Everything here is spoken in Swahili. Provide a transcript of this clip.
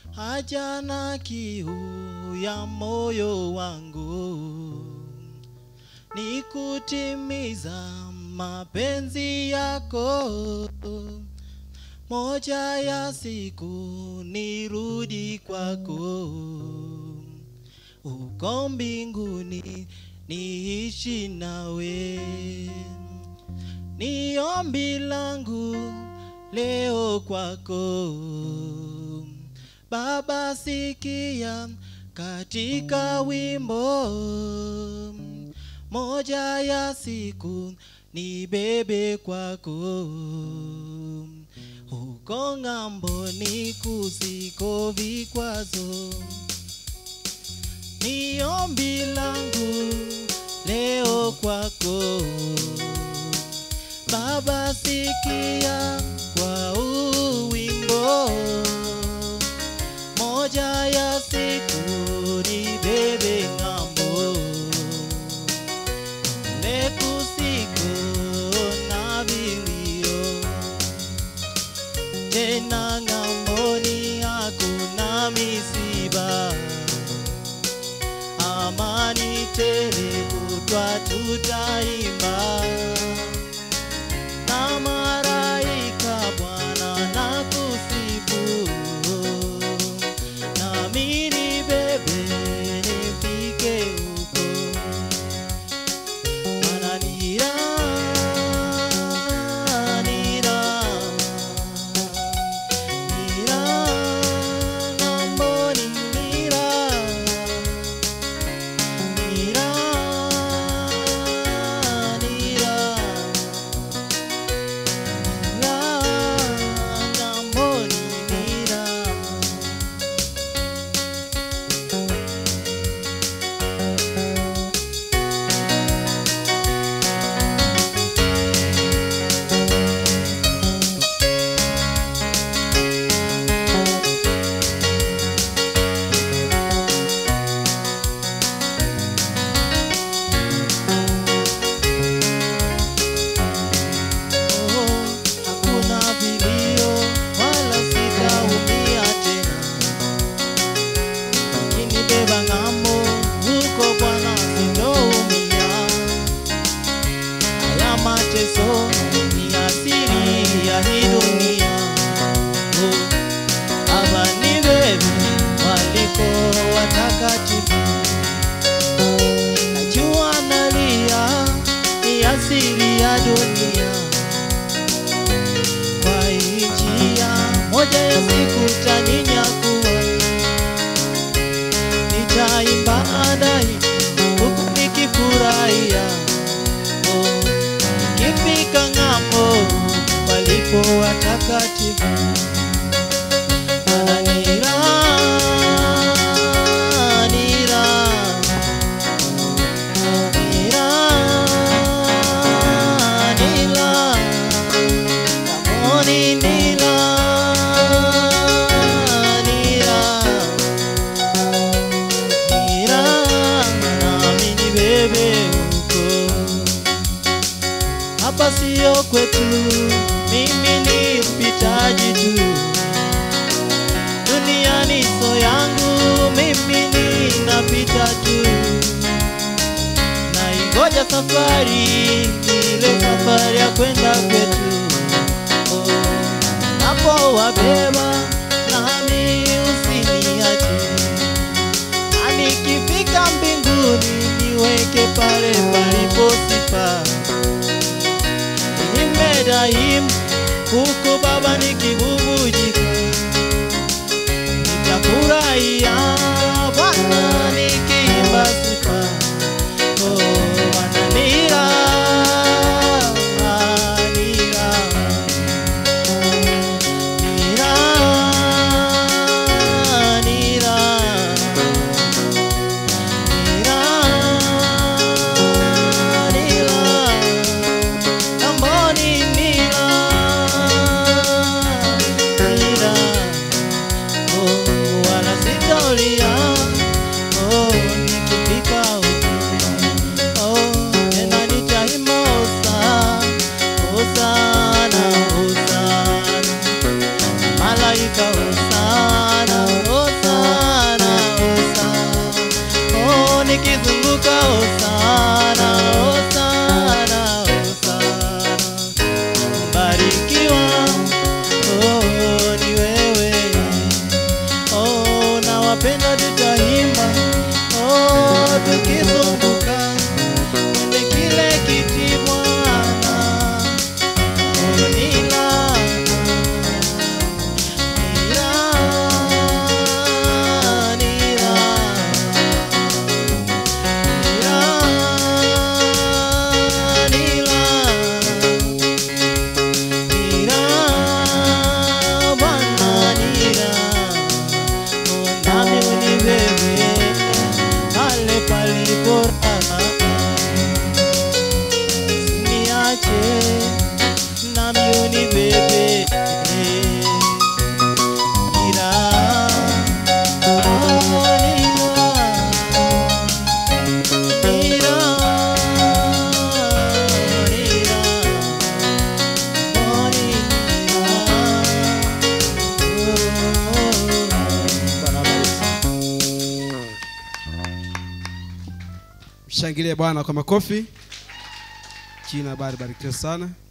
haja na kiu ya moyo wangu ni kutimiza mapenzi yako moja ya siku nirudi kwako uko mbinguni niishi nawe ni ombi langu leo kwako baba sikia katika wimbo moja ya siku ni bebe kwako huko ng'amboni kusiko vikwazo ni ombi langu leo kwako baba sikia kwa uwimbo moja ya siku ni bebe ng'ambo lekusiko na vilio tena ng'amboni hakuna misiba amani tele kutwa tutaimba na maraika Bwana na kusifu nami ni bebe nifike huko mana nira nira nira ng'amboni nira nira nira Hakuna vilio wala sitaumia tena, ukinibeba ng'ambo huko Bwana sitoumia. Haya mateso ni asili ya hii dunia. Oh, Baba nibebe waliko watakatifu, najua nalia ni asili ya dunia kwa hii njia moja ya siku taninyakuwa, nitaimba adai huku nikifurahia, oh, nikifika ng'ambo walipo watakatifu Maana ni raha, ni raha, ni raha, ni raha. Namoni nila, nila, nila, nami nibebe huko. Hapa sio kwetu, mimi ni mpitaji tu. Duniani so yangu, mimi ninapita tu. Naingoja safari, ile safari ya kwenda kwetu napo wabeba nami usiniache, na nikifika mbinguni niweke pale palipo sifa. Niimbe daima huku Baba nikibubujika, nitafurahia Bwana nikiimba sifa. Oh, Bwana ni raha, ni raha. Nira, nira, nira, nira, Kamboni nira, nira, oh, wala sitoli tutaimba oh, tukizunguka kwenye kile kiti Bwana oh, nila nila nila Mshangilie Bwana kwa makofi. Jina bari barikiwe sana.